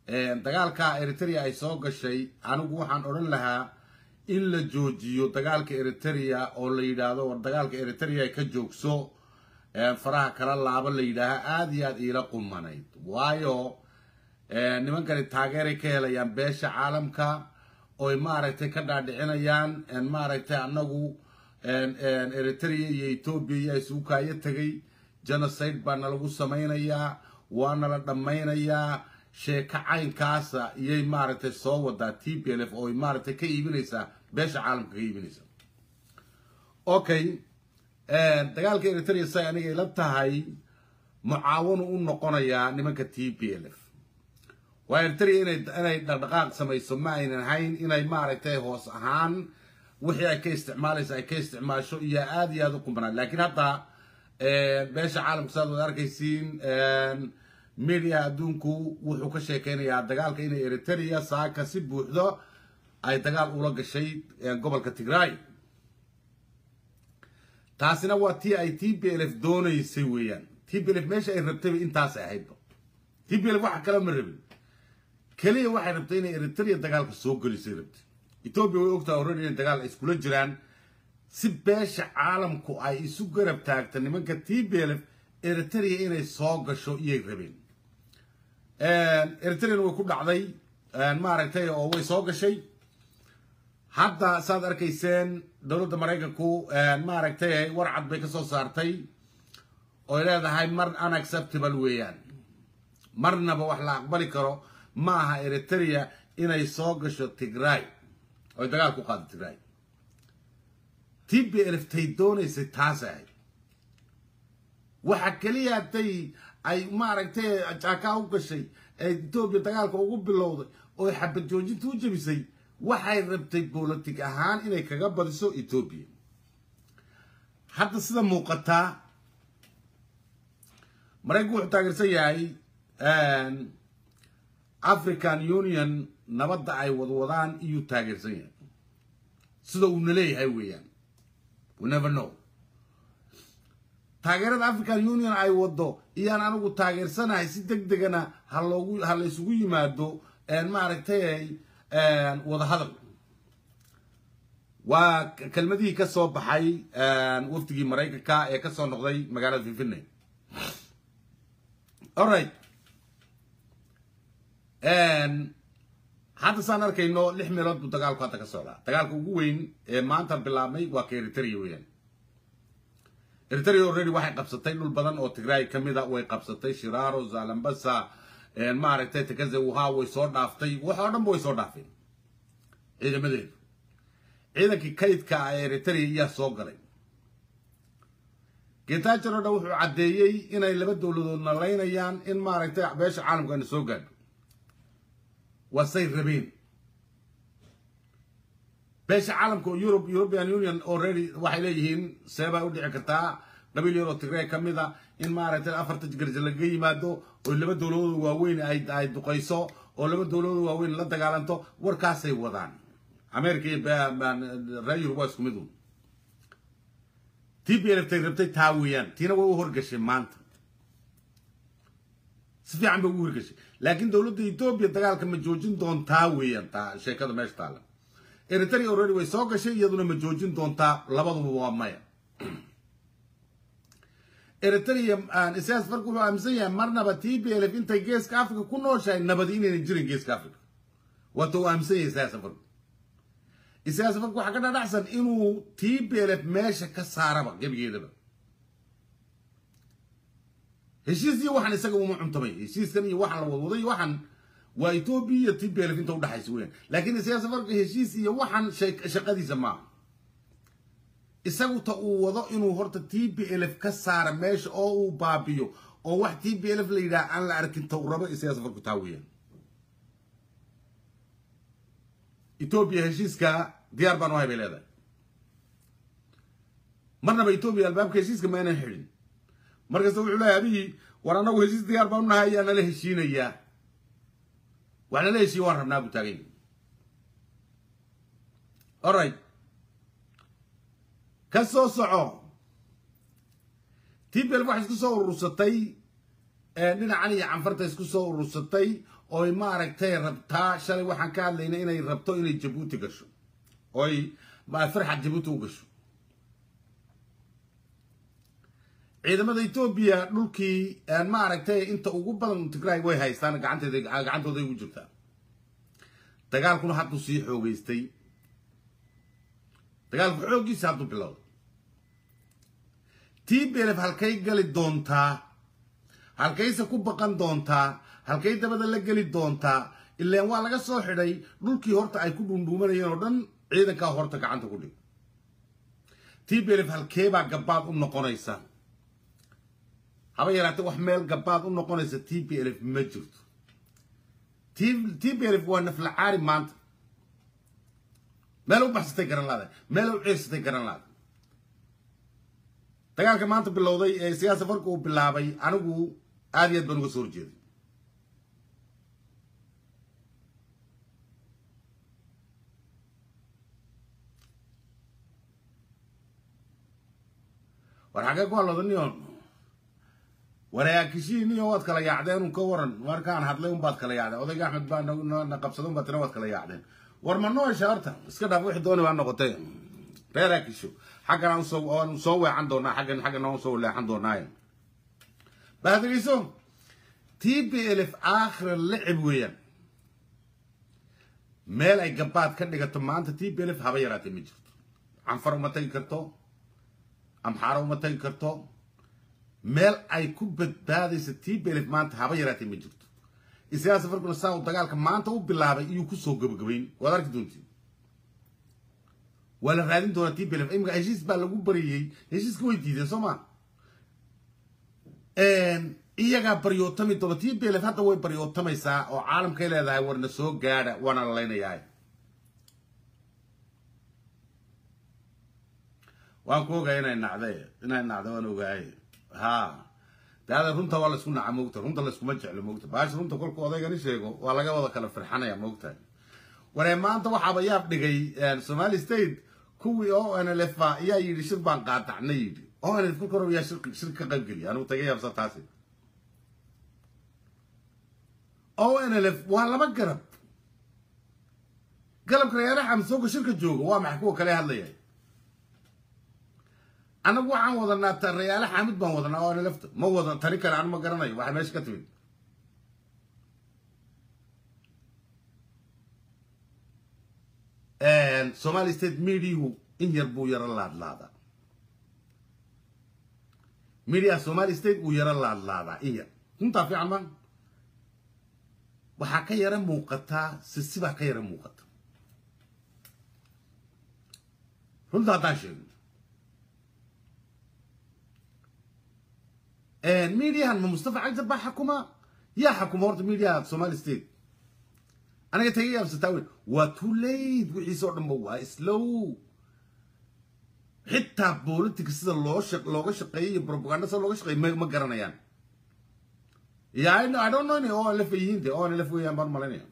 dagaalka eritrea ay soo gashay anigu waxaan odhan lahaa in la joojiyo dagaalka eritrea oo la yidhaahdo war dagaalka eritrea ka joogso faraha kala laaba la yidhaaha aada iyo aada iila qumanayd waayo nimankani taageeray ka helayaan beesha caalamka oy maaragtay ka dhaadhicinayaan maaragtay annagu eritrea iyo etoobiya iyo isugu kaayo tegay genocide baa nalagu samaynayaa waana la dhammaynayaa sheeko caynkaasa iyay maaragtay soo wadaa t p l f ooy maaragtay ka iibinaysaa beesha caalamka ka iibinaysaa okay dagaalka eritrea say aniga ila tahay mucaawanu u noqonayaa nimanka t p l f waa eritrea inay inay dhaqdhaqaaq samayso ma aynan hayn inay maaragtay hoos ahaan wixii ay ka isticmaalaysa ay ka isticmaasho iyo aada iyo aada u qumbanaan laakiin hadda beesha caalamka saad wad arkaysiin media adduunku wuxuu ka sheekeynayaa dagaalka inay eritrea saaka si buuxdo ay dagaal ula gashay gobolka tigray taasina waa tii ay t p l f doonaysay weeyaan t p l f meesha ay rabtayba intaasay ahaydba t p l f waxa kale ma rabin keliya waxay rabtay inay eritrea dagaalka soo gelisay rabtay etoobiya way ogtaha already inay dagaal ay iskula jiraan si beesha caalamku ay isu garab taagta nimanka t p l f eritrea inay soo gasho iyay rabeen eritreana way ku dhacday maaragtay oo way soo gashay hadda saad arkayseen dowladda maraykanku maaragtay warcad bay ka soo saartay oy leedahay mar unacceptable weeyaan marnaba wax la aqbali karo ma aha eritrea inay soo gasho tigray oy dagaal ku qaado tigray t p l f tay doonaysay taas ahayd waxa keliya haday ay maaragtay jaakaa u gashay ee etoobiya dagaalka ugu bilowday oo xabad joojinta u jebisay waxay rabtay bolotig ahaan inay kaga badiso etoobiya hadda sida muuqataa maraykanku wuxuu taageersan yahay african union nabadda ay wadwadaan iyuu taageersan yahay sida uuna leeyahay weeyaan we never know taageerada african union ay wado iyaan anigu taageersanahay si deg degana ha loogu ha la isugu yimaado maaragtay wada hadal waa kelmadihii ka soo baxay wafdigii maraykanka ee kasoo noqday magaalada finfinland alright hadda saan arkayno lix meelood buu dagaalku hadda ka socdaa dagaalka ugu weyn ee maanta bilaabmay waa ka eritrea weeyaan eritrea already waxay qabsatay dhul badan oo tigray ka mid a way qabsatay shiraaro zalambasa maaragtay takaze wuha way soo dhaaftay wax oo dhanba way soo dhaafeen ciidamadeedu ciidankii kaydka ah ee eritrea iyaa soo galay getaajaro dhan wuxuu caddeeyey inay laba dowladood nalaynayaan in maaragtay beesha caalamka ayna soo gaadho waa say rabeen beesha caalamka oo europe european union already waxay leeyihiin seebay u dhici kartaa qabiil yaroo tigray ka mid a in maaragtay afarta garja lagaga yimaado oo laba dowladooda waaweyn ay duqayso oo laba dowladooda waaweyn la dagaalanto warkaasay wadaan america iyo reer yurub waa isku mid un t p l tay rabtay taa weeyaan tiina way u horgashay maanta si fiican bay ugu horgashay laakiin dowladda etoobiya dagaalka ma joojin doontaa weeyaan taa sheekada meesha taala eritrea already way soo gashay iyaduna ma joojin doontaa labaduba waa maya eritrea isaas farku wuxuu aaminsan yahay marnaba t p l f intay geeska africa ku nooshahay nabadi inaynan jirin geeska africa waata uu aaminsan yahay isaas farku isaas farku waxaa ka dhadhacsan inuu t p l f meesha ka saaraba gebigeedaba heshiis iyo waxaan isaga uma cuntamay heshiiskan iyo waxaan la wadwaday waxaan waa etoobiya iyo t p l f inta udhexaysa weyaan laakiin isaas farku heshiis iyo waxaan shaqadiisa maaha isagu ta uu wado inuu horta t p l f ka saara meesha oo uu baabiyo oo wax t p l f la yidhaha aan la arkin ta uu rabo isaga safarku taa weeyaan etoobiya heshiiska diyaar baan u hay bay leedahay marnaba etoobiya albaabka heshiiska ma aynan xidhin markasta wuxuu leeyahay abihii war annagu heshiis diyaar baan u nahay ayaa nala heshiinayaa wax nala heshiiya waan rabnaa buu taagan yahay alright ka soo soco t p l waxay isku soo urursatay dhinacan iyo canfarta isku soo urursatay oy maaragtay rabtaa shalay waxaan ka hadlayna inay rabto inay jabuuti gasho oy farxad jabuuti u gasho ciidamada etoobiya dhulkii maaragtay inta ugu badan tigray way haystaan gacanteeda gacantooday ugu jirtaa dagaalkuna hadduu sii xoogeystay dagaalku xooggiisa hadduu bilowday t belef halkay gali doontaa halkayse ku baqan doontaa halkay dabada la geli doontaa ilaan waa laga soo xidhay dhulkii horta ay ku dhuundhuumanayeen oo dhan ciidankaa horta gacanta ku dhig t belef halkeebaa gabaad u noqonaysa haba yaraatee wax meel gabaad u noqonaysa t b lf ma jirto t b lf waa naflacaari maanta meel u baxsatay garan laada meel u ciirsatay garan laada dagaalka maanta bilowday ee siyaasa farka uu bilaabay anigu aad iyo aad baan uga soo horjeeday war xaggee ku hadlooda nion waraakishiiniyo waad kala yaacdeen un ka waran markaan hadlay unbaad kala yaacdeen odayga axmed baa na qabsada unbaa tina waad kala yaacdeen war ma noosha horta iska dhaaf wixii dooni baa noqotay reer akisho xaggan aan soo aan soo weecan doonaa xaggan xaggan aan soo leexan doonaa baadriiso t b l f aakhir lacib weeyaan meel ay gabaad ka dhigato maanta t b l f haba yaraatee ma jirto canfar uma tagi karto amxaaro uma tagi karto meel ay ku badbaadaysa t b l f maanta haba yaraatee ma jirto isagaa safarkuna saa uu dagaalka maanta u bilaabay iyuu kusoo gabagabayn waad arki doontiin waa la raadin doonaa t b l f imika heshiis baa lagu bariyey heshiiska way diideen soo ma iyagaa baryootami doona t b l f hadda way baryootamaysaa oo caalamkay leedahay warna soo gaadha waana la laynayaa waan ku ogaay inay nacday inay nacday waan ogaay ha daada runta waa laisku naca moogta runta laiskuma jeclo moogta baash runta kolku odaygani sheego waa laga wada kala firxanaya moogtahay waree maanta waxaaba yaab dhigay somali state kuwii o n l f ayaa yidhi shir baan qaadacna yidhi o n l f kolka hore yaa shir shir ka qayb geliya anugu taga yaabsa taasi o n l f waa laba garab galabka reeraha xamsooga shirka jooga waa maxay kuwa kale hadlaya anagu waxaan wadanaa ta rayaale xaamid baan wadanaa o n lfta ma wadan tani kale anu ma garanayo waxay meesha ka timid somali state mediahu in yar buu yaro laadlaadaa media somali state uu yaro laadlaadaa in yar runtaa fiican ma waxaa ka yara muuqataa sisibaa ka yara muuqata runta haddaan sheegno mediahan ma mustafa cagdar baa xakuma yaa xakuma horta mediaha somali state aniga taga yaabsataa wey waa too late wixiisa oo dhanba waa slow xitaa politica sida loo shaq looga shaqeeyo iyo propaganda sida looga shaqeeyo ma ma garanayaan ya I, I don't know inay o lf yihiin de o lf weeyaan baan malaynaya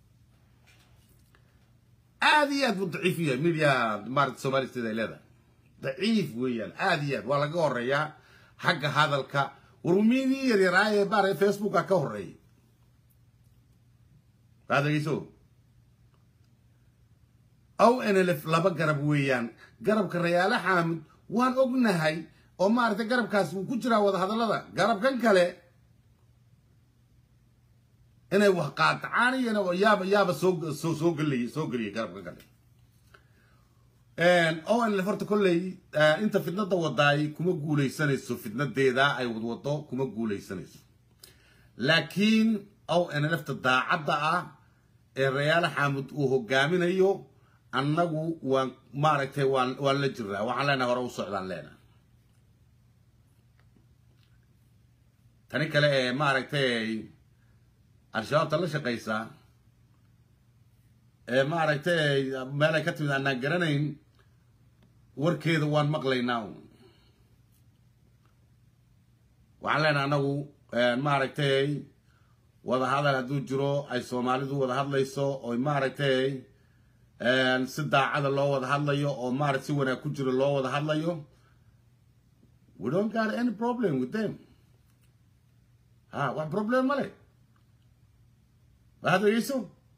aad iyo aad buu daciif u yahay media maarata somali state ay leedahay daciif weeyaan aad iyo aad waa laga horeeyaa xagga hadalka warmidii yaryaraa ee baare facebooka ka horeeyay baad dhegeyso o n l f laba garab weeyaan garabka rayaale xaamid waan ognahay oo maaragtay garabkaas wuu ku jiraa wadahadallada garabkan kale inay wax qaatacaan iyo yaaba yaaba soo soo soo geliyay soo geliyay garabkan kale o n l f horta kolley inta fidnada wadaay kuma guuleysanayso fidnadeeda ay wadwado kuma guuleysanayso laakiin o n l fta daacadda ah ee rayaale xaamud uu hogaaminayo annagu waan maaragtay waan waan la jiraa waxaan leenahay hore u socdaan leenahay tani kale ee maaragtay al-shabaabta la shaqaysa ee maaragtay meel ay ka timid aanaan garanayn warkeeda waan maqlaynaa waxaan leenahay annagu maaragtay wada hadal hadduu jiro ay soomaalidu wada hadlayso oo maaragtay si daacada loo wada hadlayo oo maarata si wanaag ku jiro loo wada hadlayo we don't got any problem with them ha wax problem ma leh waxaad dhegeyso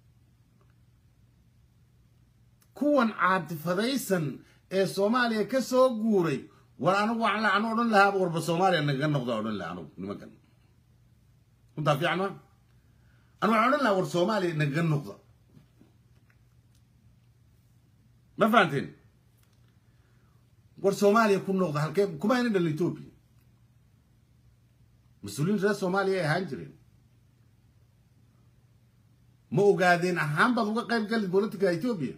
kuwan caatifadaysan ee soomaaliya ka soo guuray war anigu waxaan lacan odhan lahaaba warba soomaaliya nagaga noqda odhan laha anigu nimankan runtaa fiican ma anigu waxaan odhan lahaa war soomaaliya nagaga noqda ma fahanteen war soomaaliya ku noqda halkee kuma ayna dhalin etoobiya mas-uuliyiin reer soomaaliya ay ahaan jireen ma ogaadeen ahaan baad uga qayb gali politica etoobiya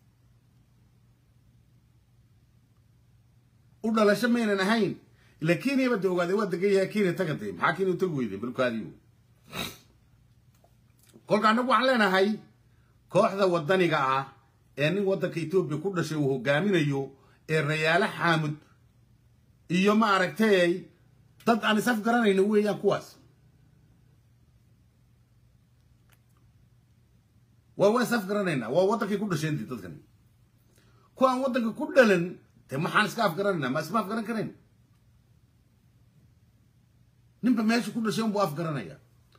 u dhalasho maynan ahayn ila kenya ba de ogaadeen waa degan yahay kenya tagatay maxaa kenya u tagi weydeen balkaadiyo kolka annagu waxaan leenahay kooxda wadaniga ah ee nin waddanka etoobiya ku dhashay uu hogaaminayo ee rayaalo xaamud iyo ma aragtay dad aan isaf garanayno weeyaan kuwaas waa waa isaf garanaynaa waa waddankay ku dhasheen dii dadkan kuwa aan waddanka ku dhalan de maxaan iska afgaranaynaa ma isma afgaran karayn ninba meesha ku dhashay unbuu afgaranaya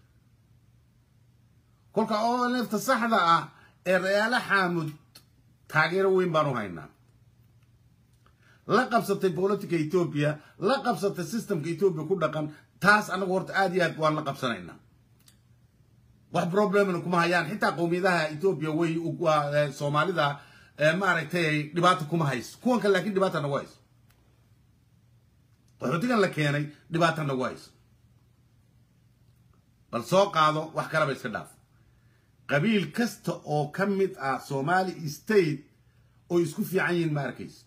kolka oo neefta saxda ah ee rayaalo xaamud taageero weyn baan u haynaa la qabsatay politica etoobiya la qabsatay systemka etoobiya ku dhaqan taas anagu horta aad iyo aad waan la qabsanaynaa wax problemna kuma hayaan xitaa qowmiyadaha etoobiya way soomaalida maaragtay dhibaato kuma hayso kuwan kale lakin dhibaata nagu hayso qaxootigan la keenay dhibaata nagu hayso bal soo qaado wax kaleba iska dhaaf qabiil kasta oo ka mid ah somali state oo isku fiican yihiin ma arkaysa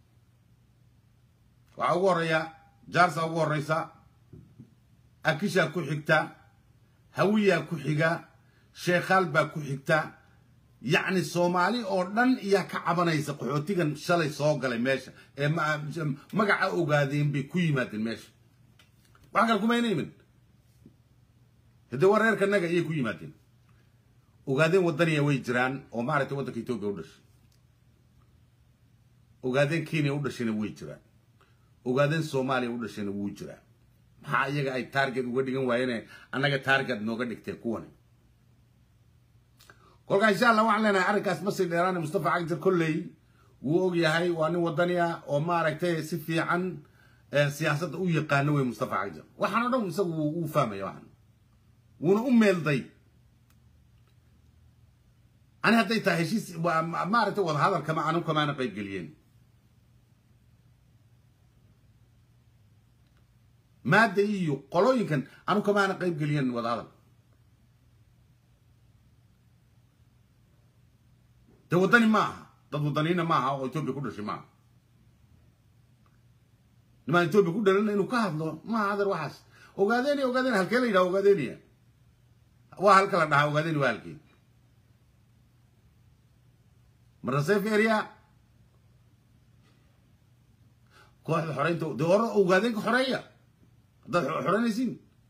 waxaa ugu horeeya jaarsa ugu horeysa akishaa ku xigta hawiyaa ku xiga sheekhaal baa ku xigta yacni soomaali oo dhan iyaa ka cabanaysa qaxootigan shalay soo galay meesha ee magaca ogaadeen bay ku yimaadeen meesha wax kale kumayna imin haddee waa reerkanaga iyay ku yimaadeen ogaadeen waddaniya way jiraan oo maaragtay waddanka etoobiya u dhashay ogaadeen kenya u dhashayna way jiraan ogaadeen soomaaliya u dhashayna wuu jiraa maxaa iyaga ay target uga dhigan waayeen annaga target nooga dhigteen kuwani kolkaa insha allah waxaan leenahay arrinkaas ma sii dheeraane mustafa cagdir kolley wuu og yahay waa nin waddani ah oo maaragtay si fiican siyaasadda u yaqaano wey mustafa cagdir waxaan o dhan isagu wuu fahmaya waxan wuuna u meelday ani hadday tahay heshiis maaragtay wadahadalkama anu kamaana qayb geliyeen maadda iyo qolooyinkan anu kamaana qayb geliyeen wadahadal de waddani ma aha dad waddaniina ma aha oo etoobiya ku dhashay ma aha nimaan etoobiya ku dhalana inuu ka hadlo maaha adeer waxaas ogaadeniya ogaadeniya halkee la yidhaha ogaadeniya waa halka la dhahaa ogaadeni waa halkee marasef area kooxda xoreynta de hore ogaadeenka xoreeya haddaad xoreynaysiin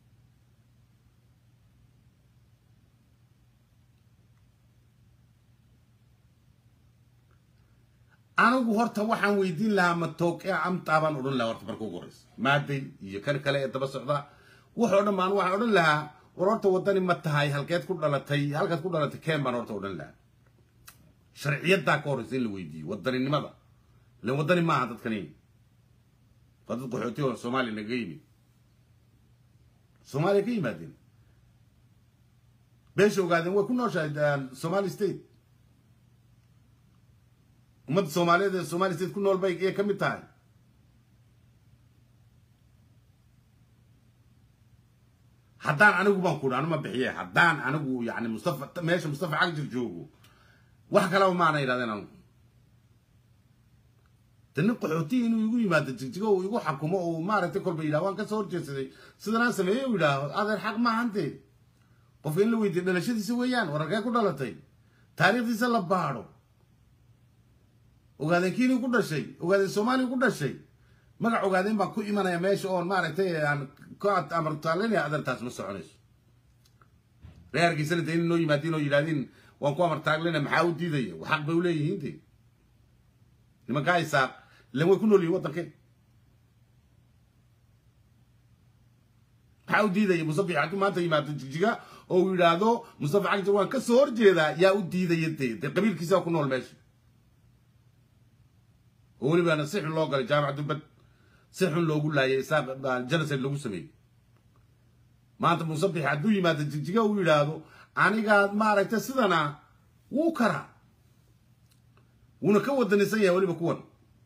anigu horta waxaan weydiin lahaa ma tooqe amtaa baan odhan lahaa horta marka ugu horeysa maaday iyo kan kale ee daba socda waxoo dhan baan waxaan odhan lahaa war horta waddani ma tahay halkeed ku dhalatay halkaad ku dhalatay ken baan horta odhan lahaa sharciyaddaa ka horeysa in la weydiiyo wadaninimada ilan waddani maaha dadkani waa dad qaxooti oo soomaaliya naga yimid soomaaliya ka yimaadeen beesha ogaadeen way ku nooshahay somali state ummadda soomaaliyeed ee somali state ku nool bay iyay ka mid tahay haddaan anigu baan ku anu ma bixiye haddaan anigu yani mustafa meesha mustafa cagdir joogo wax kalaba maana yidhahdeen anigu de nin qaxootiya inuu igu yimaado jigjigo uu igu xakumo uu maaragtay kolba yidhaha waan kasoo horjeedsaday sidanaan sameeyey u yidhaaho adeer xaq maahante qofka in la weydiiyo dhalashadiisa weeyaan wararkee ku dhalatay taariikhdiisa la baadho ogaadeen kiinii ku dhashay ogaadeen soomaaliya ku dhashay magac ogaadeen baan ku imanaya meesha oon maaragtay aan ka amartaalinaya adeertaas ma soconayso reerkiisana de in noo yimaadiin oo yidhahdiin waan ku amartaaglina maxaa u diidaya xaq bay uleeyihiin de nimankaa isaaq ilan way ku nool yihin waddankee maxaa u diidaya mustafa hadduu maanta yimaado jigjiga oo uu yidhaahdo mustafa cagjar waan ka soo horjeedaa yaa u diidaya dee dee qabiilkiisaa ku nool meesha oo welibaana si xun loo galay jaamac dumbad si xun loogu laayay isaaq genocide lagu sameeyey maanta musabix hadduu yimaado jigjiga uu yidhaahdo anigaa maaragtay sidana wuu karaa wuuna ka wadanisan yahay weliba kuwan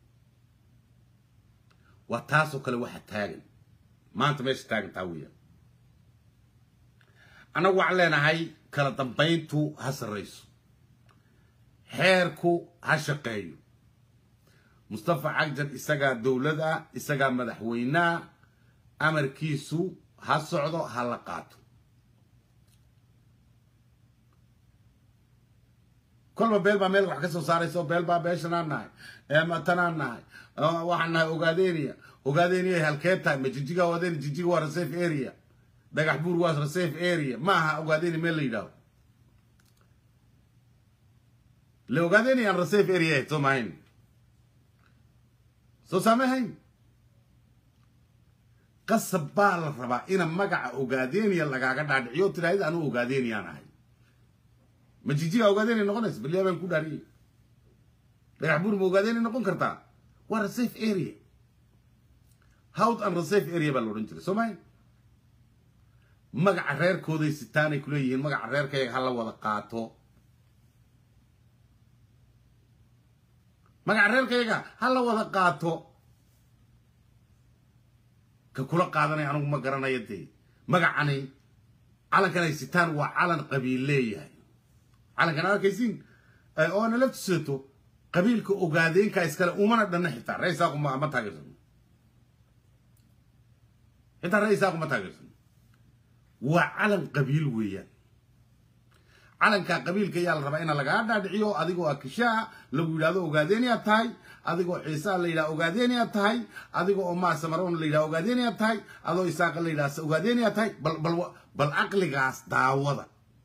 waa taasoo kale waxa taagan maanta meesha taagan taa weeyaan annagu waxaan leenahay kala dambayntu ha sarrayso xeerku ha shaqeeyo mustafa cagjar isagaa dowlad ah isagaa madaxweynea amarkiisu ha socdo ha la qaato kolba beel baa meel wax ka soo saarayso beel baa beeshanaan nahay tanaan nahay waxaan nahay ogaadenia ogaadenia halkee tahay ma jijiga ogaadenia jijiga waa reserve area dhagax buur waa reserve area ma aha ogaadenia meel la yidhaaho le ogaadenia aan reserve area ahayd soo mahayn soo saamahayn qasab baa la rabaa ina magaca ogaadenia lagaaga dhaadhiciyo tiraahid anuu ogaadeniaan ahay ma jijiga ogaadenia noqonaysa baliyaa baan ku dhaariyey dhagax buur ma ogaadenia noqon kartaa waa reserve area howd and reserve area baa la odhan jiray soo mahay magaca reerkooday sitaanay kuleeyihiin magaca reerkayaga ha la wada qaato magaca reerkayaga ha la wada qaato ka kula qaadanay anigu ma garanayo dee magacani calankan ay sitaan waa calan qabiil leeyahay calankan ad arkaysiin oo nala tusato qabiilka ogaadeenka iskale umana dhanna xitaa raisaaqu ma ma taageersano xitaa raisaaqu ma taageersano waa calan qabiil weeyaan calanka qabiilka ayaa la rabaa ina lagaa dhaadhiciyo adigoo akishaa lagu yidhahdo ogaadenia tahay adigoo ciisaa la yidhaha ogaadenia tahay adigo oo maasamaroon la yidhaha ogaadenia tahay adoo isaaqa la yidhaha ogaadenia tahay bal bal bal caqligaas daawada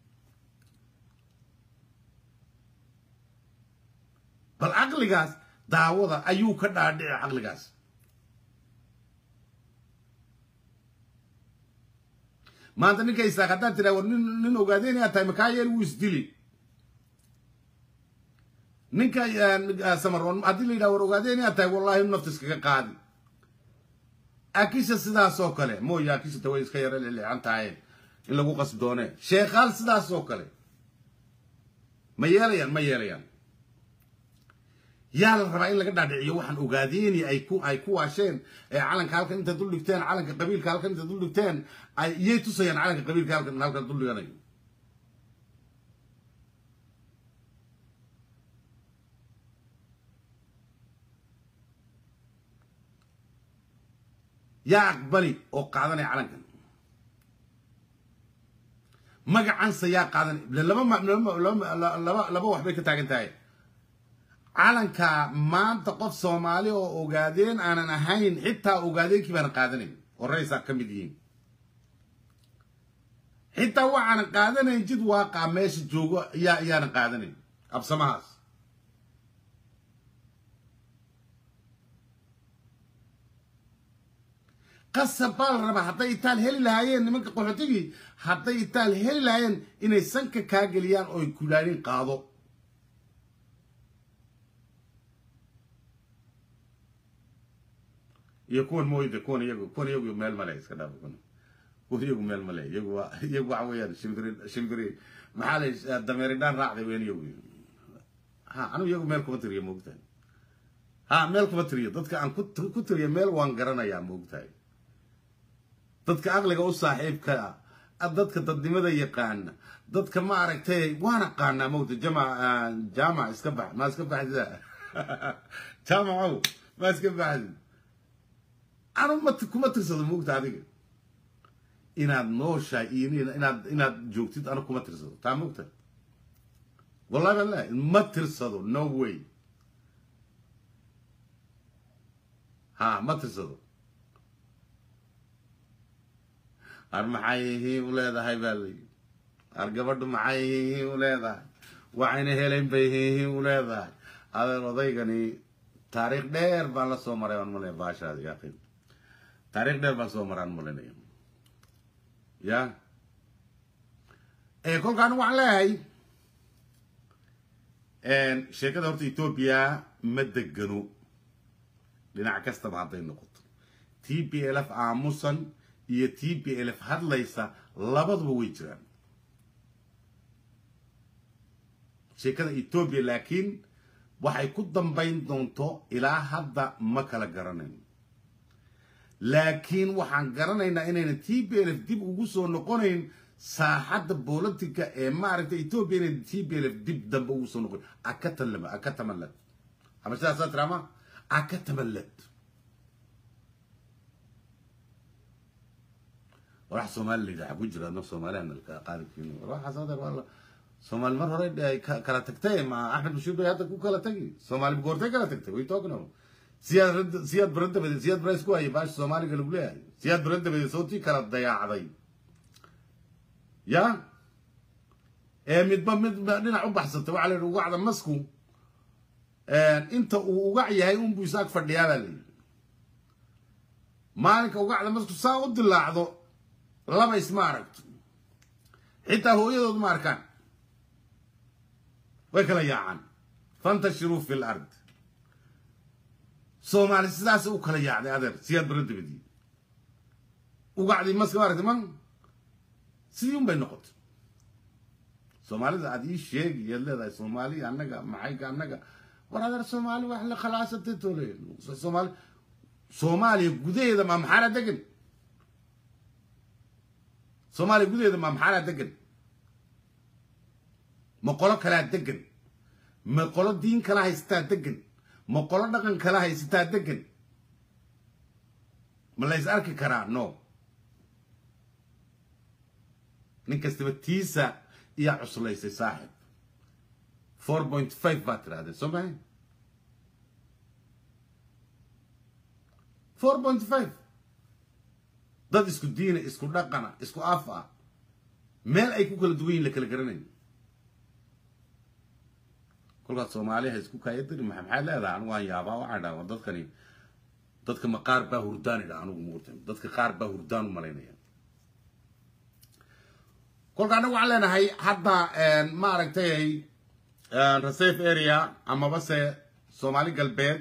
bal caqligaas daawada ayuu ka dhaadhici caqligaas maanta ninka isaaq haddaad tiraa war nin nin ogaadenia tahay makaa yeel wuu isdili ninka samaroon haddii la yidhaha war ogaadenia tahay wallahi nafta iskaga qaadi akisha sidaas oo kale mooye akishata way iska yara leleecan tahay in lagu qasb doone sheekhaal sidaas oo kale ma yeelayaan ma yeelayaan yaa la rabaa in laga dhaadhiciyo waxaan ogaadeni ay ku ay ku waasheen ee calanka halkan inta dul dhigteen calanka qabiilka halkan inta dul dhigteen ay iyay tusayaan calanka qabiilka halkan halkan dul dhiganayo yaa aqbali oo qaadanaya calankan magacansa yaa qaadanay laba laba laba wax bay ka taagan tahay calanka maanta qof soomaali oo ogaadeen aanan ahayn xitaa ogaadeenkii baanan qaadanayn oo raysaa ka mid yihiin xitaa waxaanan qaadanayn jid waaqaa meesha joogo yaa yaanan qaadanayn absamahaas qasab baa la rabaa hadday itaal heli lahaayeen nimanka qaxootigii hadday itaal heli lahaayeen inay sanka kaa geliyaan oo ay kulaanin qaado iyo kuwan mooyda kuwan iyagu kuwan iyagu meel male iska dhaaf kuwan kuwan iyagu meel male iyagu waa iyagu waxa weeyaan shimbiri shimbiri maxaa la dameeri dhaan raacday weyn iyagu ha anigu iyagu meel kuma tiriyo moogtahay ha meel kuma tiriyo dadka aan ku tiriyo meel waan garanayaa moogtahay dadka aqliga u saaxiibka ah dadka dadnimada yaqaana dadka ma aragtay waan aqaanaa moogta jama jaamac iska bax ma iska baxdida jaamacow ma iska baxdid anu ma kuma tirsado moogta adiga inaad nooshahay iyo inaad inaad joogtid anu kuma tirsado taa moogta wallahi baan leeyahay ma tirsado no way ha ma tirsado ar maxay hiin u leedahay baa layi ar gabadhu maxay hiin u leedahay waxayna helayn bay hiin u leedahay adeer odaygani taariikh dheer baan la soo maray aan malaya baashaadi yaqin taariikh dheer baan soo maraan malinaya ya kolkaan waxaan leeyahay sheekada horta etoobiya ma degano dhinac kastaba hadday noqoto t b l f aamusan iyo t b l f hadlaysa labaduba way jiraan sheekada etoobiya laakiin waxay ku dambayn doonto ilaa hadda ma kala garanayno laakiin waxaan garanaynaa inayna t b l f dib ugu soo noqonayn saaxadda bolotica ee maaragtay etoobiya inayna t b l f dib dambe ugu soo noqon akatalama akatamallad ama sidaasaa tiraama akatamallad wax soomaali la yidhaha ku jira no soomaalihan qaarkiin waxaas adeer waa soomaali mar hore ay kala tagtay ma axmed bashiir bay hadda ku kala tagi soomaali goortay kala tagtay way talking siyaad siyaad barandabeed siyaad bara isku hayay baash soomaaliga lagu leeyahay siyaad barandabeed sootii kala dayaacday ya ee midba mid dhinac u baxsatay waxaa la yidhi ugacda masku inta uu ugac yahay unbuu isaag fadhiyaa baa la yidhi maalinka ugacda masku saa u dilaacdo laba isma aragto xitaa hooyadood ma arkaan way kala yaacaan fantashiruu fi lard soomaali sidaas u kala yaacday adeer siyaad bara dabadii ugacdii maska ma aragtay man sidii un bay noqotay soomaalida aad ii sheegi yaad leedahay soomaali annaga maxayga annaga war adeer soomaali wax la khalaasatay tole soomaali soomaaliya gudaheeda ma maxaana degan soomaaliya gudaheeda ma maxaana degan ma qolo kalaa degan ma qolo diin kala haysataa degan ma qolo dhaqan kala haysataa degan ma la is arki karaa no nin kastaba tiisa iyaa cuslaysay saaxib four point five baa tirahdeen soo mahay four point five dad isku diina isku dhaqana isku af ah meel ay ku kala duwan yihin la kala garanayn kolkaas soomaaliha isku kaayadiri maa maxaad leedahay anigu waan yaabaa waxaan dhaha war dadkani dadka ma qaar baa hurdaan idha anigu muurta dadka qaar baa hurdaan u malaynaya kolka anagu waxaan leenahay hadda maaragtay reserve area amabase soomaali galbeed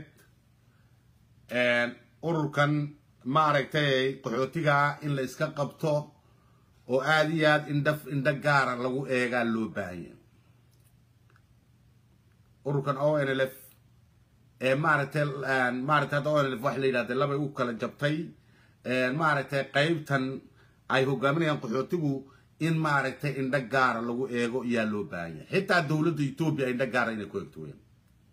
ururkan maaragtay qaxootiga in la iska qabto oo aada iyo aad indha indho gaara lagu eegaa loo baahanya ururkan o n l f ee maaragtay maaragtay hadda o n l f waxa la yidhahda labay u kala jabtay maaragtay qaybtan ay hogaaminayaan qaxootigu in maaragtay indho gaara lagu eego yaa loo baahanya xitaa dowladda etoobiya indho gaara inay ku eegto weyan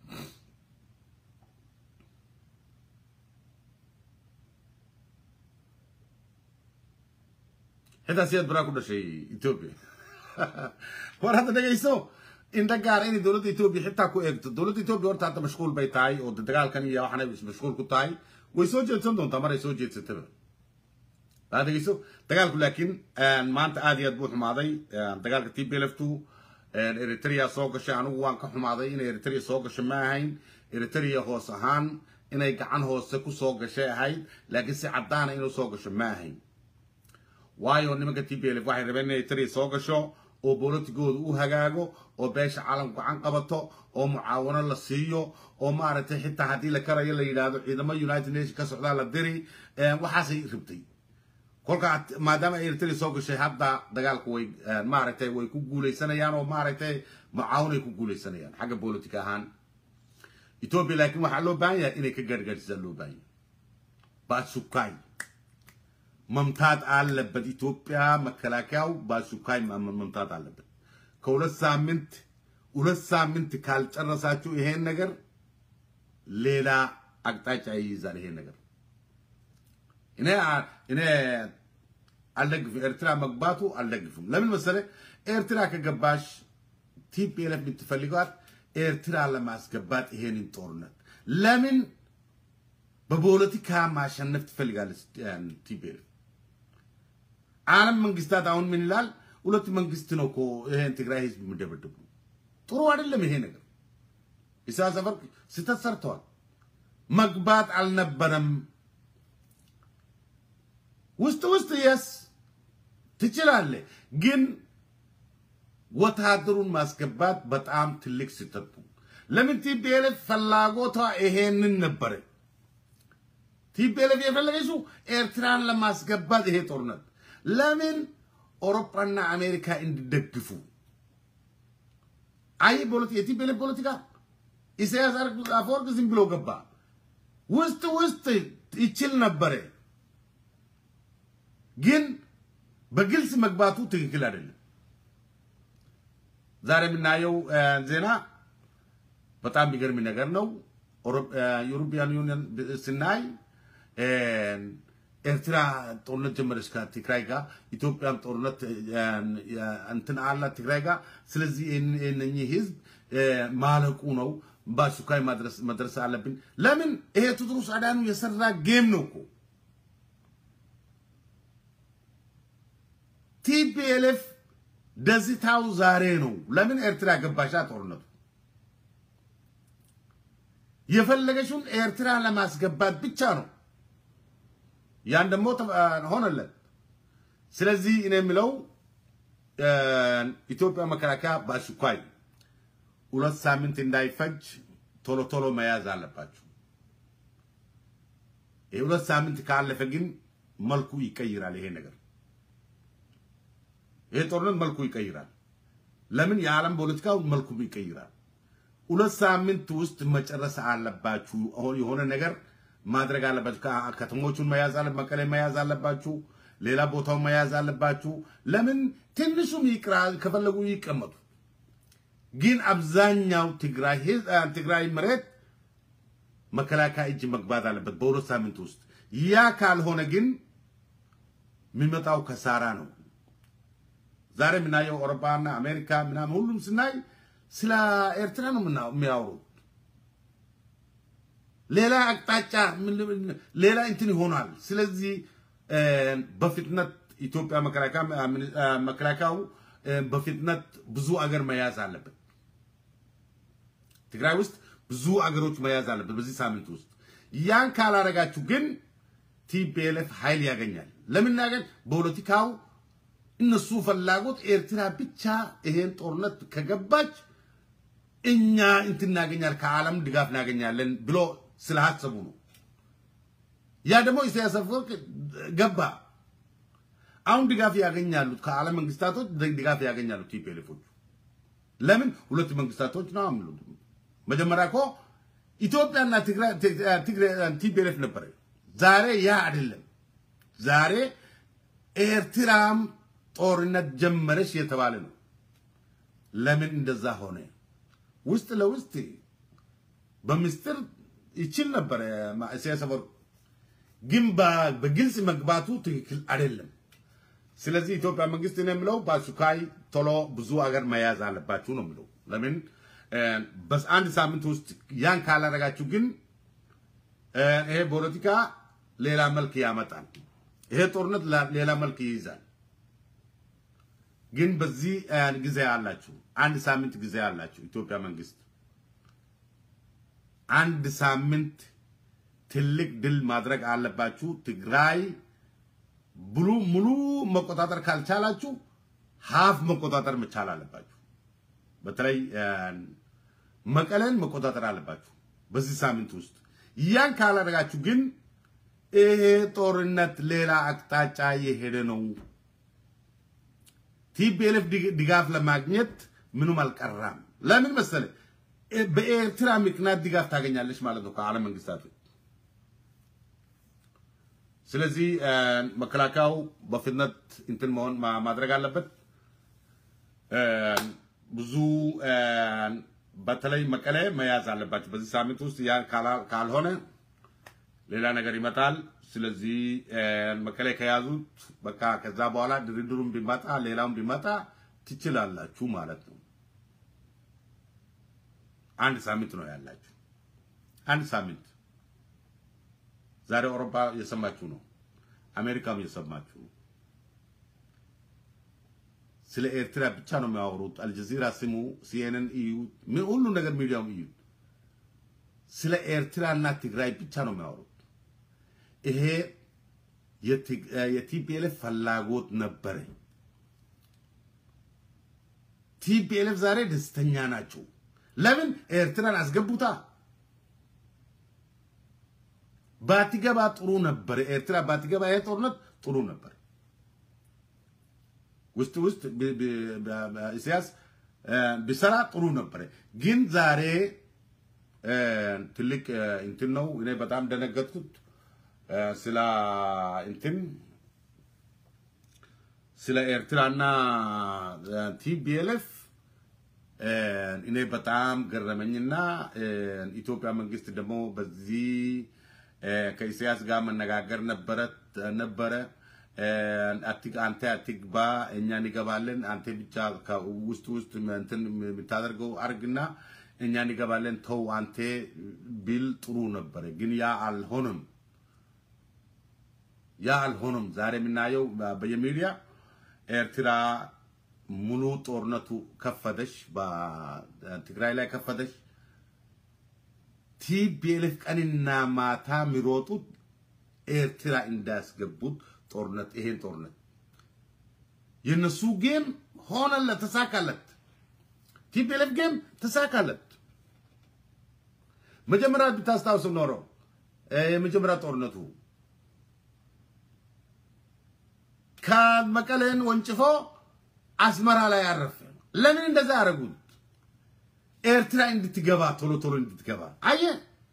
xitaa siyaad baraa ku dhashay etoobiya war hadda dhegayso indho gaara inay dowladda etoobiya xitaa ku eegto dowladda etoobiya horta hadda mashquul bay tahay oo dagaalkan iyo waxaanay mashquul ku tahay way soo jeedsan doontaa maray soo jeedsataba waa dhegeyso dagaalku laakiin maanta aad iyo aad buu xumaaday dagaalka t b l f two eritrea soo gashay anigu waan ka xumaaday inay eritrea soo gasho ma ahayn eritrea hoos ahaan inay gacan hoose ku soo gashay ahayd laakiin si caddaana inuu soo gasho ma ahayn waayo nimanka t b l f waxay rabeen inay eritrea soo gasho oo bolotigooda u hagaago oo beesha caalamku gacan qabato oo mucaawano la siiyo oo maaragtay xitaa haddii la karayo la yidhaahdo ciidamo united nation ka socdaa la diri waxaasay rabtay kolka maadaama ay eritrea soo gashay hadda dagaalku way maaragtay way ku guuleysanayaan oo maaragtay mucaawinay ku guuleysanayaan xagga politic ahaan etoobiya laakiin waxaa loo baahan yahay inay ka gaargaarsisaa loo baahan yahay baasukaay መምታት አለበት። ኢትዮጵያ መከላከያው ባሱካይ መምታት አለበት። ከሁለት ሳምንት ሁለት ሳምንት ካልጨረሳችሁ ይሄን ነገር ሌላ አቅጣጫ ይይዛል። ይሄን ነገር እኔ እኔ አልደግፍም። ኤርትራ መግባቱ አልደግፍም። ለምን መሰለ? ኤርትራ ከገባሽ ቲፒኤልኤፍ የምትፈልገዋት ኤርትራ ለማስገባት ይሄንን ጦርነት ለምን በፖለቲካ ማሸነፍ ትፈልጋለች ቲፒኤልኤፍ። ዓለም መንግስታት አሁን ምን ይላል? ሁለት መንግስት ነው እኮ ይሄን ትግራይ ህዝብ የሚደበድቡ። ጥሩ አይደለም ይሄ ነገር። ኢሳያስ አፈወርቂ ስህተት ሰርተዋል። መግባት አልነበረም። ውስጥ ውስጥ የስ ትችላለህ፣ ግን ወታደሩን ማስገባት በጣም ትልቅ ስህተት ነው። ለምን ቲፒኤልኤፍ ፍላጎቷ ይሄንን ነበረ። ቲፒኤልኤፍ የፈለገችው ኤርትራን ለማስገባት ይሄ ጦርነት ለምን አውሮፓና አሜሪካ እንዲደግፉ አይ የቲፒኤልኤፍ ፖለቲካ ኢሳያስ አፈወርቅ ዝም ብሎ ገባ። ውስጥ ውስጥ ይችል ነበረ፣ ግን በግልጽ መግባቱ ትክክል አይደለም። ዛሬ የምናየው ዜና በጣም የሚገርም ነገር ነው። ዩሮፒያን ዩኒየን ስናይ ኤርትራ ጦርነት ጀመረች ከትግራይ ጋር፣ ኢትዮጵያም ጦርነት እንትን አላት ትግራይ ጋር። ስለዚህ እነኚህ ህዝብ ማለቁ ነው፣ በአስቸኳይ መድረስ አለብን። ለምን ይሄ ቴዎድሮስ አዳኑ የሰራ ጌም ነው እኮ ቲፒኤልኤፍ ደስታው ዛሬ ነው። ለምን ኤርትራ ገባሻ ጦርነቱ የፈለገችውን ኤርትራ ለማስገባት ብቻ ነው። ያን ደግሞ ሆነለት። ስለዚህ እኔ የምለው ኢትዮጵያ መከላከያ በአስቸኳይ ሁለት ሳምንት እንዳይፈጅ ቶሎ ቶሎ መያዝ አለባቸው። ይህ ሁለት ሳምንት ካለፈ ግን መልኩ ይቀይራል። ይሄ ነገር ይሄ ጦርነት መልኩ ይቀይራል። ለምን የዓለም ፖለቲካው መልኩ ይቀይራል። ሁለት ሳምንት ውስጥ መጨረስ አለባችሁ። አሁን የሆነ ነገር ማድረግ አለባችሁ። ከተሞቹን መያዝ አለ መቀሌ መያዝ አለባችሁ። ሌላ ቦታውን መያዝ አለባችሁ። ለምን ትንሹም ይቅራ ከፈለጉ ይቀመጡ። ግን አብዛኛው ትግራይ ትግራይ መሬት መከላከያ እጅ መግባት አለበት በሁለት ሳምንት ውስጥ። ያ ካልሆነ ግን የሚመጣው ከሳራ ነው። ዛሬ የምናየው አውሮፓና አሜሪካ ምናምን ሁሉም ስናይ ስለ ኤርትራ ነው የሚያወሩት። ሌላ አቅጣጫ ሌላ እንትን ይሆናል። ስለዚህ በፍጥነት ኢትዮጵያ መከላከያው በፍጥነት ብዙ አገር መያዝ አለበት። ትግራይ ውስጥ ብዙ አገሮች መያዝ አለበት በዚህ ሳምንት ውስጥ። ያን ካላረጋችሁ ግን ቲፒኤልኤፍ ኃይል ያገኛል። ለምን ያገኝ? ፖለቲካው እነሱ ፍላጎት ኤርትራ ብቻ ይሄን ጦርነት ከገባች እኛ እንትን እናገኛል ከዓለም ድጋፍ እናገኛለን ብሎ ስላሰቡ ነው። ያ ደግሞ ኢሳያስ አፈወርቅ ገባ። አሁን ድጋፍ ያገኛሉ ከዓለም መንግስታቶች ድጋፍ ያገኛሉ ቲፒኤልኤፎቹ። ለምን ሁለት መንግስታቶች ነው የሚሉት። መጀመሪያ እኮ ኢትዮጵያና ትግራይ ቲፒኤልኤፍ ነበረ። ዛሬ ያ አይደለም። ዛሬ ኤርትራም ጦርነት ጀመረች የተባለ ነው። ለምን እንደዛ ሆነ? ውስጥ ለውስጥ በምስጢር ይችል ነበረ ኢሳያስ አፈወርቂ፣ ግን በግልጽ መግባቱ ትክክል አይደለም። ስለዚህ ኢትዮጵያ መንግስት ነው የምለው በአስቸኳይ ቶሎ ብዙ አገር መያዝ አለባችሁ ነው የምለው። ለምን በአንድ ሳምንት ውስጥ ያን ካላረጋችሁ ግን ይሄ ፖለቲካ ሌላ መልክ ያመጣል። ይሄ ጦርነት ሌላ መልክ ይይዛል። ግን በዚህ ጊዜ አላችሁ፣ አንድ ሳምንት ጊዜ አላችሁ። ኢትዮጵያ መንግስት አንድ ሳምንት ትልቅ ድል ማድረግ አለባችሁ። ትግራይ ብሉ ሙሉ መቆጣጠር ካልቻላችሁ ሀፍ መቆጣጠር መቻል አለባችሁ። በተለይ መቀለን መቆጣጠር አለባችሁ በዚህ ሳምንት ውስጥ። ያን ካላደረጋችሁ ግን ይሄ ጦርነት ሌላ አቅጣጫ የሄደ ነው። ቲፒኤልኤፍ ድጋፍ ለማግኘት ምንም አልቀራም። ለምን መሰለ? በኤርትራ ምክንያት ድጋፍ ታገኛለች ማለት ነው ከዓለም መንግስታቶች። ስለዚህ መከላከያው በፍጥነት እንትን መሆን ማድረግ አለበት። ብዙ በተለይ መቀሌ መያዝ አለባቸው በዚህ ሳምንት ውስጥ። ያ ካልሆነ ሌላ ነገር ይመጣል። ስለዚህ መቀሌ ከያዙት በቃ ከዛ በኋላ ድርድሩን ቢመጣ ሌላውን ቢመጣ ትችላላችሁ ማለት ነው። አንድ ሳምንት ነው ያላችሁ። አንድ ሳምንት ዛሬ አውሮፓ እየሰማችሁ ነው፣ አሜሪካም እየሰማችሁ ነው። ስለ ኤርትራ ብቻ ነው የሚያወሩት። አልጀዚራ ስሙ፣ ሲኤንኤን እዩ፣ ሁሉ ነገር ሚዲያውም እዩ። ስለ ኤርትራና ትግራይ ብቻ ነው የሚያወሩት። ይሄ የቲፒኤልኤፍ ፍላጎት ነበረ። ቲፒኤልኤፍ ዛሬ ደስተኛ ናቸው። ለምን ኤርትራን አስገቡታ። ባትገባ ጥሩ ነበር። ኤርትራ ባትገባ ይሄ ጦርነት ጥሩ ነበር። ውስጥ ውስጥ ኢሳያስ ቢሰራ ጥሩ ነበር። ግን ዛሬ ትልቅ እንትን ነው። እኔ በጣም ደነገጥኩት ስለ እንትን ስለ ኤርትራና ቲቢኤልኤፍ እኔ በጣም ገረመኝና ኢትዮጵያ መንግስት ደግሞ በዚህ ከኢሳያስ ጋር መነጋገር ነበረ ነበረ አንተ አትግባ፣ እኛ እንገባለን፣ አንተ ብቻ ውስጥ ውስጥ እንትን የምታደርገው አርግና እኛ እንገባለን፣ ተው አንተ ቢል ጥሩ ነበረ። ግን ያ አልሆነም፣ ያ አልሆነም። ዛሬ የምናየው በየሚዲያ ኤርትራ ሙሉ ጦርነቱ ከፈተሽ፣ በትግራይ ላይ ከፈተሽ። ቲፒኤልኤፍ ቀንና ማታ የሚሮጡት ኤርትራ እንዳያስገቡት ጦርነት ይሄን ጦርነት የነሱ ጌም ሆነለት፣ ተሳካለት። ቲፒኤልኤፍ ጌም ተሳካለት። መጀመሪያ ብታስታውስ ኖሮ የመጀመሪያ ጦርነቱ ከመቀሌን ወንጭፎ አስመራ ላይ አረፈ። ለምን እንደዛ ያደረጉት? ኤርትራ እንድትገባ ቶሎ ቶሎ እንድትገባ አየ።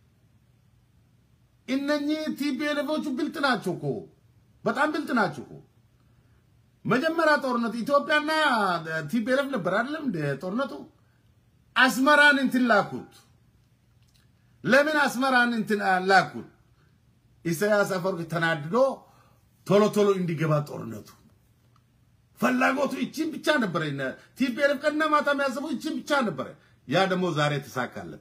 እነኚህ ቲፒኤልኤፎቹ ብልጥ ናቸው እኮ በጣም ብልጥ ናቸው እኮ። መጀመሪያ ጦርነቱ ኢትዮጵያና ቲፒኤልኤፍ ነበር አይደለም እንደ ጦርነቱ። አስመራን እንትን ላኩት። ለምን አስመራን እንትን ላኩት? ኢሳያስ አፈወርቂ ተናድዶ ቶሎ ቶሎ እንዲገባ ጦርነቱ ፍላጎቱ ይቺን ብቻ ነበረ። ቲፒኤልኤፍ ቀንና ማታ የሚያስበው ይቺን ብቻ ነበረ። ያ ደግሞ ዛሬ ተሳካለት።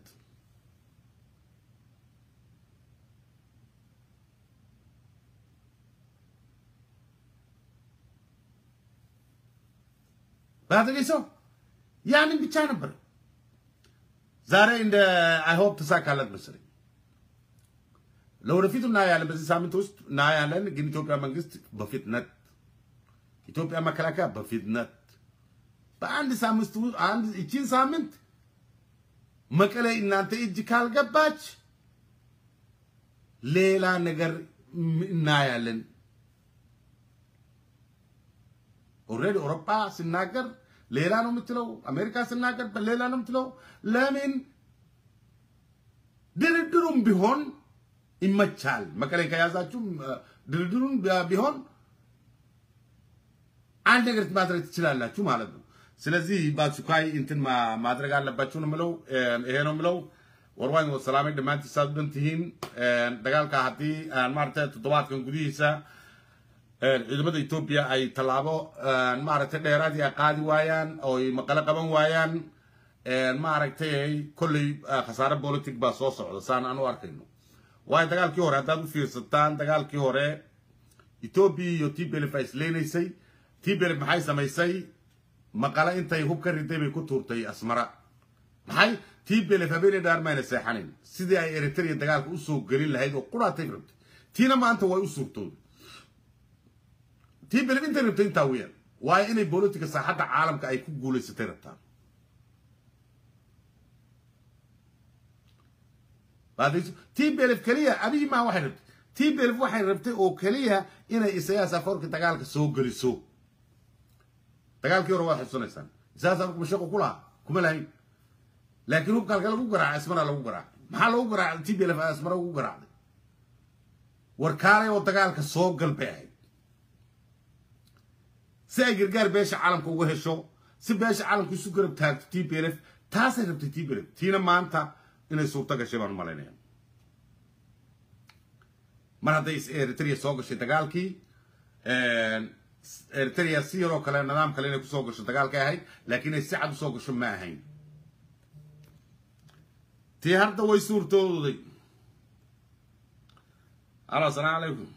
ባትሪ ሰው ያንን ብቻ ነበር። ዛሬ እንደ አይሆፕ ተሳካለት መሰለኝ። ለወደፊቱ እናያለን፣ በዚህ ሳምንት ውስጥ እናያለን። ግን ኢትዮጵያ መንግስት በፍጥነት ኢትዮጵያ መከላከያ በፍጥነት በአንድ ሳምንት አንድ እቺን ሳምንት መቀሌ እናንተ እጅ ካልገባች ሌላ ነገር እናያለን። ኦልሬዲ አውሮፓ ሲናገር ሌላ ነው የምትለው፣ አሜሪካ ሲናገር ሌላ ነው የምትለው። ለምን ድርድሩም ቢሆን ይመቻል። መቀሌ ከያዛችሁ ድርድሩም ቢሆን አንድ ነገር ማድረግ ትችላላችሁ ማለት ነው። ስለዚህ በአስቸኳይ እንትን ማድረግ አለባችሁ ነው የምለው። ይሄ ነው የምለው። warwaan wasalaamay dhammaantiin saad u dhan tihiin dagaalka haddii maaragtay toddobaadkan gudihiisa ciidamada etoobiya ay tallaabo maaragtay dheeraadii ay qaadi waayaan oo ay maqalo qaban waayaan maaragtay kolley khasaare politic baa soo socda saan aan u arkayno waayo dagaalkii hore haddaad u fiirsataan dagaalkii hore etoobiya iyo tblf ay isleynaysay tblf maxay samaysay maqale intay hub ka riday bay ku tuurtay asmara maxay tblf habeenay dhaar mayna seexanin sidii ay eritrea dagaalka usoo gelin lahayd oo quraatay rabtay tiina maanta way u suurtooday tblf intay rabtay intaa weyaan waayo inay bolotika saaxadda caalamka ay ku guulaysatay rabtaan tblf keliya abiyi maa waxay rabtay tblf waxay rabtay oo keliya inay isayaas afoorka dagaalka soo geliso dagaalkii hore waad xusunaysaan isayaas afoorka mashaqo ku lahaa kuma lahayn laakiin hubka halka lagu garaacay asmara lagu garaacay maxaa lagu garaacay tblf asmara ugu garaacday warkaalay oo dagaalka soo gal bay ahayd si ay gargaar beesha caalamka uga hesho si beesha caalamka isu garab taagto tblf taasay rabtay tblf tiina maanta inay suurto gashay baan malaynaya mar hadday eritrea soo gashay dagaalkii eritrea si yaroo kale nidaam kale inay kusoo gasho dagaalkay ahayd laakiin inay si cad usoo gasho ma ahayn tii hadda way suurtooday alo asalaamu calaykum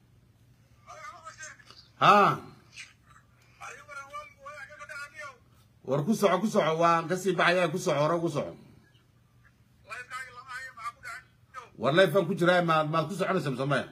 ha war ku soco ku soco waan kasii baxaya ku soco hore ku soco war leefaan ku jiraa maad maad ku soconaysa msamaya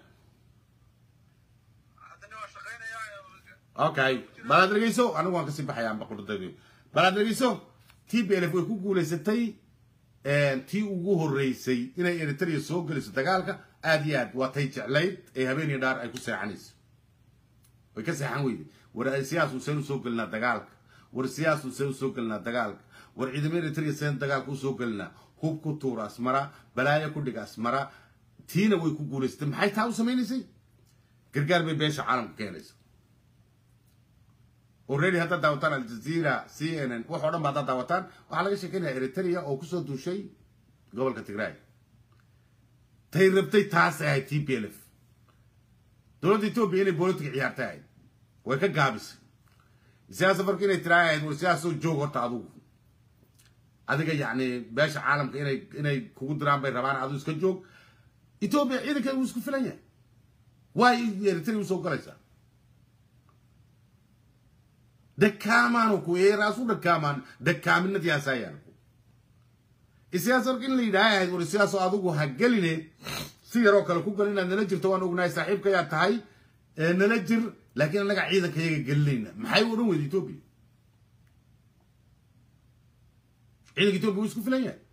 okay malaad dhegeyso anigu waan kasii baxaya amba qurdaydi bal aad dhegeyso t b l f way ku guulaysatay tii ugu horreysay inay eritrea soo geliso dagaalka aad iyo aad waa tay jeclayd ee habeen iyo dhaar ay ku seexanayso way ka seexan weyday war siyaas useen usoo gelinaa dagaalka war siyaas useen usoo gelinaa dagaalka war ciidamo eritrea seen dagaalka usoo gelinaa hub ku tuura asmara balaayo ku dhiga asmara tiina way ku guulaysatay maxay taa u samaynaysay gargaar bay beesha caalamka keenaysa already haddaad daawataan aljazeera c n n wax oo dhan ba haddaad daawataan waxaa laga sheekeynaya eritrea oo kusoo duushay gobolka tigray tay rabtay taas ahayd t p l f dowladda etoobiya inay bolotika ciyaartay ahayd way ka gaabisay siyaasa marka inay tiraa ahayd war siyaasoo joog horta adugu adiga yacni beesha caalamka inay inay kugu diraan bay rabaan adigu iska joog etoobiya ciidankeeda wuu isku filan yahay waay eritrea usoo galaysaa dakaamaan ku eeraasu dakaamaan dakaaminad yaasayaan isiyaas marka in la yidhaaha ahayd war siyaasoo adigu ha geline si yaroo kale ku gal inaad nala jirto waan ognahay saaxiibka yaa tahay nala jir laakiin annaga ciidanka yaga gelinayna maxay u odhan weyda etoobiya ciidanka etoobiya wuu isku filan yahay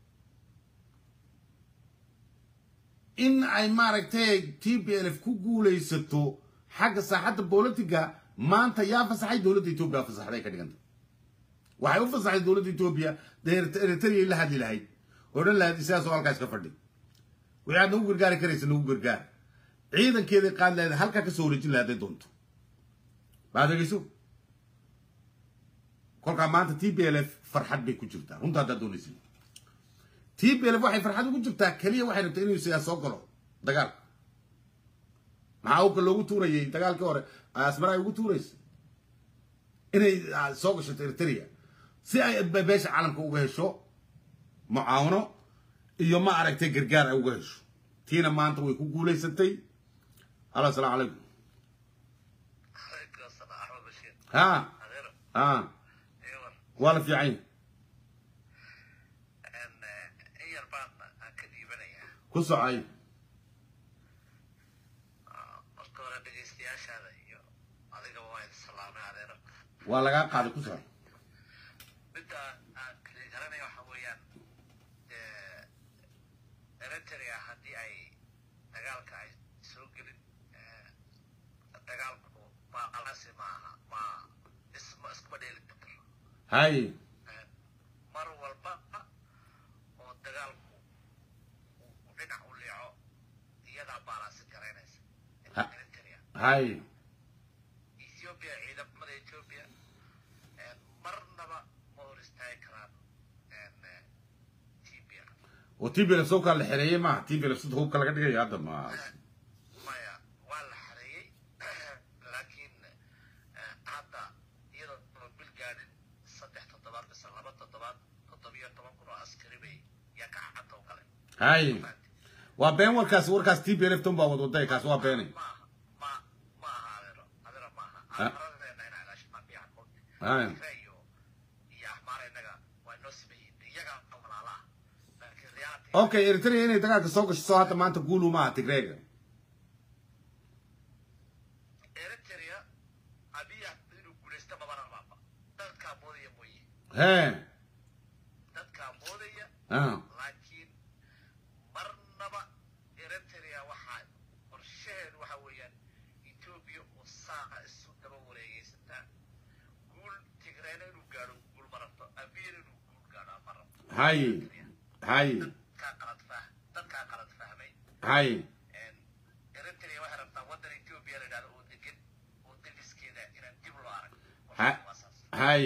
in ay maaragtay t b l f ku guulaysato xagga saaxadda bolitiga maanta yaa fasaxay dowladda etoobiya fasaxday ka dhiganta waxay u fasaxday dowladda etoobiya dee eritrea la hadli lahayd oo dhan lahayd sidaasoo halkaas ka fadhi wixii aad nagu gargaari karaysa nagu gargaar ciidankeeday qaad lahayd halkaa ka soo wareejin lahayd hadday doonto baad dhegeyso kolkaa maanta t b l f farxad bay ku jirtaa runta haddaad doonaysin t b l f waxay farxad ugu jirtaa keliya waxay rabtay inuu siyaas soo galo dagaalka maxaa uka loogu tuurayay dagaalkii hore asmara ay ugu tuuraysa inay soo gashato eritrea si ay beesha caalamka uga hesho mucaawano iyo ma aragtay gargaar ay uga hesho tiina maanta way ku guulaysatay alo asalaamu calaykum ha ha waa la fiican ku socay waa lagaa qaaday ku socay midda aan kala garanaya waxa weeyaan eritrea haddii ay dagaalka ay soo gelin dagaalku maalasi maaha ma isma iskuma dheeli karto hay mar walba oo dagaalku uu dhinac u leeco iyadaa baalasi garaynaysa eritrea hay ethiopia ciidamada ethiopia marnaba ma hor istaagi karaan tbia oo t b l f soo kala la xereeyey maaha t b l f sida hubka laga dhigayo hadda ma maya waa la xareeyey laakiin hadda iyadoo oo bil gaadhin saddex toddobaad mise laba toddobaad toddobiyo toban kun oo askari bay yaa gacanta u galeen hay waa been warkaas warkaas t b l f tan baa wadwaday kaas waa beenay maaha ma ma aha adeero adeero maaha Ah. aradeena inaa ilaashamaa biyaha kolka hay iyo iyo axmaara innaga waa inoo sameeyeen iyaga walaalaha laakiin reality okay eritrea inay dagaalka soo gasho soo hadda maanta guulu maaha tigreega eritrea abiya inuu guulaysta mabana maaba dadkaa moodaya mooye he dadkaa moodaya ah laakiin marnaba eritrea waxaa qorshaheedu waxa weeyaan etoobiya oo saaqa isu daba wareegaysataa guul tigreena inuu gaadho guul ma rabto abiyana inuu guul gaadho ma rabto hay hay dadkaa qalad fah dadkaa qalad fahmay hay eritrea waxay rabtaa waddan etoobiya la yidhahdo oo degan oo degiskeeda inaan dib loo arag Ha- waa saas hay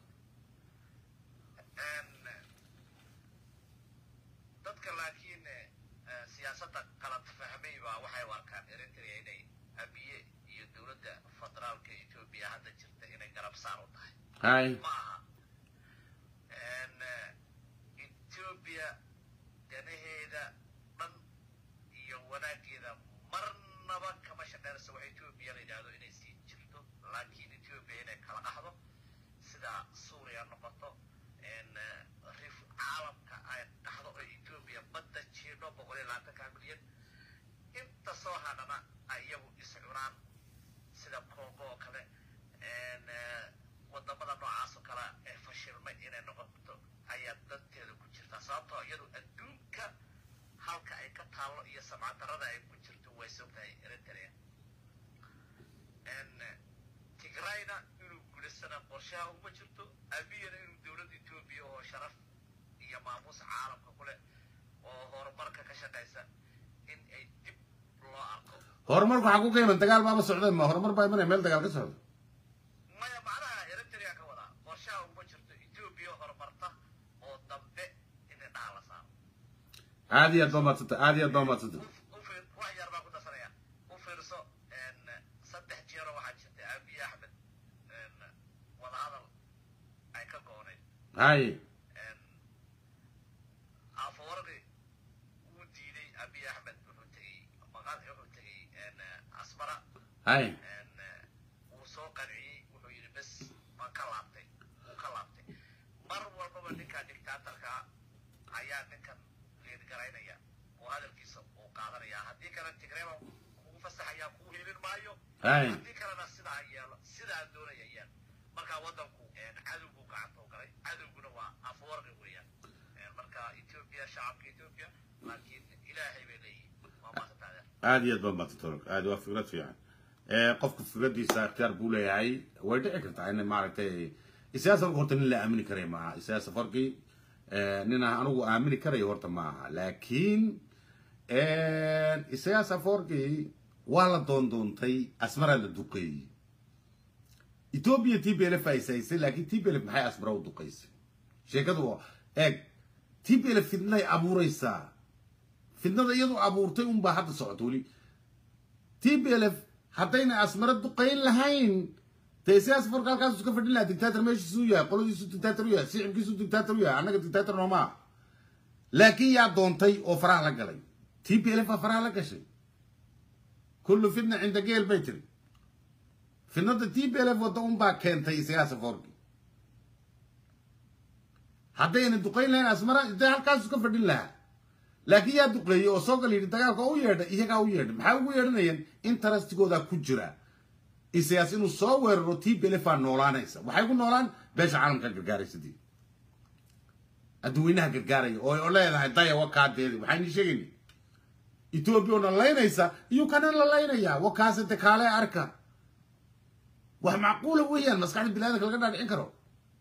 dadka laakiin eh, siyaasadda qalad fahmay baa waxay u arkaan eritrea inay abiye iyo dowladda federaalka etoobiya hadda jirta inay garab saar u tahay hay ma aha etoobiya danaheeda dhan iyo wanaageeda marnaba kama shaqeynayso wax etoobiya la yidhaahdo inay sii jirto laakiin etoobiya inay kala qaxdo sida suuriya noqoto en, eh, rif caalamka ay qaxdo oo etoobiya badda jiidho boqol iyo labaatanka milyan inta soo hadhana ay iyagu iscunaan sida congo oo kale en, eh, wadamada noocaas oo kale ee fashilmay taallo iyo samcadarrada ay ku jirto way sogtahay eritrea tigrayna inuu gulisana qorshaha uma jirto abiyana inuu dowladda etoobiya oo sharaf iyo maamuus caalamka ku leh oo horumarka ka shaqaysa in ay dib loo arko horumarku waxaa ku qiiman dagaal baaba socda ma horumar baa imanaya meel dagaal ka socda maya macnaha eritrea ka wadaa qorshaha uma jirto etoobiya horumarta oo dambe in indhaha la saaro aad iyo aad baa maadsanta aad iyo aad baa maadsanta u fiir wax yar baan ku darsanaya u fiirso saddex jeero waxaa jirtay abiy axmed wadahadal ay ka gooneyd hay afawarqi wuu diiday abiy axmed wuxuu tegey maqal wuxuu tegey asmara hay wuu soo qanciyey wuxuu yidhi bes waan ka laabtay wuu ka laabtay mar walbaba ninka dictaatorka ayaa ninkan liidgaraynaya oo hadalkiisa uu qaadanaya haddii kale tigreeba kugu fasaxaya kugu helin maayo hay haddii kalena sidaa yeelo sidaa doonaya yeel markaa waddanku cadowgu gacanta u galay cadowguna waa afwarqi weeyaan marka etoobiya shacabka etoobiya laakiin ilaahay bay leeyihin waa maasantaadeer aad iyo aad baa maadsanta aad waa fikrad fiican ee qofka fikradiisa ikhtiyaar buu leeyahay way dhici kartaa in maaragtay siyaasa horta nin la aamini karay maaha siyaasa farqi nin aan anigu aamini karayo horta maaha laakiin siyaasa farqi waa la doondoontay asmaraa la duqeeyey etoobiya t b l f ay saysay laakiin t b l f maxay asmara u duqaysay sheekadu waa eeg t b l f fidnay abuuraysaa fidnada iyadu abuurtay unbaa hadda socota weli t b l f haddayna asmara duqayn lahayn dee siyaasa farka halkaas iska fadhin lahaa dictator meeshiisu yahay qoladiisu dictator u yahay sicibkiisu dictator u yahay annaga dictator noomaa laakiin yaa doontay oo faraha la galay t b l f baa faraha la gashay kullu fitna cinda geel bay tiri fitnada t b l f wadda unbaa keentay siyaasa forki haddayna duqayn lahayn asmara dee halkaas iska fadhin lahaa laakiin yaa duqeeyey oo soo gal yidhi dagaalka u yeedha iyagaa u yeedha maxaa ugu yeedhanayeen interastigooda ku jira isayaas inuu soo weeraro t b l f aa noolaanaysa waxay ku noolaan beesha caalamka gargaaraysadii adduweynaha gargaaraya oo leedahay daya wakaadeedi waxaynu sheegayna etoobiya oo na laynaysa iyo kana la laynayaa wakaase de kaale arka wax macquula weeyaan maskaxda biniadanka laga dhaadhicin karo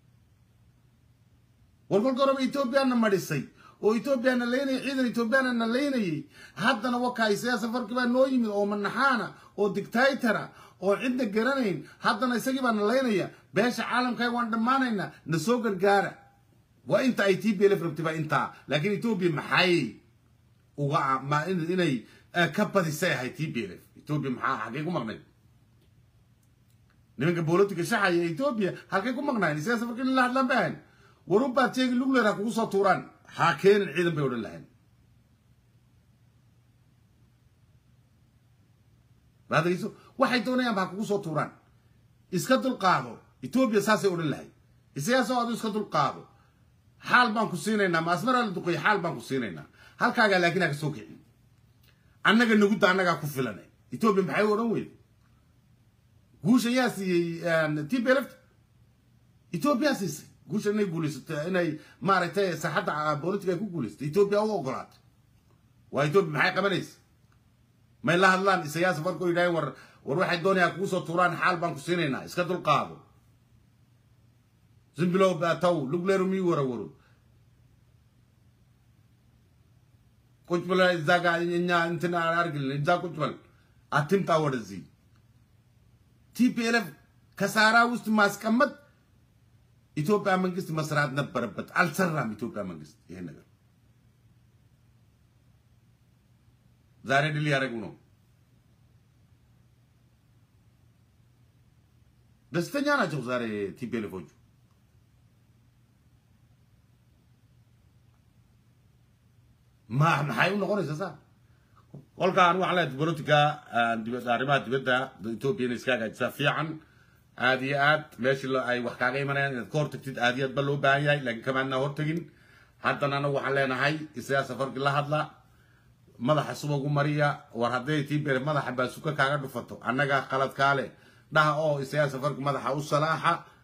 war kolka horeba etoobiyaana madhisay oo etoobiyaana laynayay ciidan etoobiyaana na laynayay haddana wakaa siyaasa farki baa noo yimid oo manaxaana oo dictatora oo cidna garanayn haddana isagii baa na laynaya beesha caalamkaaga waan dhammaanaynaa na soo gargaara waa inta ay t b l f rabtay baa intaa laakiin etoobiya maxay uga ma inay ka badisay ahay t b l f etoobiya maxaa xaggay ku maqnayd nimanka bolotika shaxaya etoobiya halkay ku maqnaayeen siyaasa farki in la hadlaan baahan warubaad sheegi lugler ha kugu soo tuuraan ha keenin ciidan bay odhan lahayn baadageyso waxay doonayaan ba ha kugu soo tuuraan iska dulqaado etoobiya saasay odhan lahayd isagaasoo adu iska dulqaado xaal baan ku siinaynaa ma asmaraa la duqeeya xaal baan ku siinaynaa halkaagaa laakiin ha ka soo kicin annaga nagudda annagaa ku filana etoobiya maxay u odhan weyda guusha yaa siiyey t b lft etoobiya siisay guusha inay guulaysato inay maaragtay saaxadda politica ay ku guulaysato etoobiya u ogolaatay waa etoobiya maxay qabanaysa may la hadlaan isayaasa farkoo yidhaaheen war war waxay doonayaan kugu soo tuuraan xaal baan ku siinaynaa iska dulqaado zimbilow baataw lugleeru mii warawaro ቁጭ እዛ ጋር እኛ እንትን አርግልን እዛ ቁጭ በል አትምጣ ወደዚህ ቲፒኤልኤፍ ከሳራ ውስጥ ማስቀመጥ ኢትዮጵያ መንግስት መስራት ነበረበት። አልሰራም። ኢትዮጵያ መንግስት ይሄን ነገር ዛሬ ድል ያደረጉ ነው። ደስተኛ ናቸው ዛሬ ቲፒኤልኤፎቹ። maxay u noqonaysaa saa kolkaan waxaa leedahay bolotika dibadda arrimaha dibadda etoobiya inay iska hagaajisaa fiican aad iyo aad meeshii ay wax kaaga imanayaan inaad ka hortagtid aad iyo aad ba loo baahan yahay laakiin kamaadnaa hortagin haddana anagu waxaan leenahay isagaa safarkii la hadla madaxa subagu mariya war hadday tiibere madaxa baasuka kaaga dhufato annaga qaladkaa leh dhaha oo isagaa safarki madaxa u salaaxa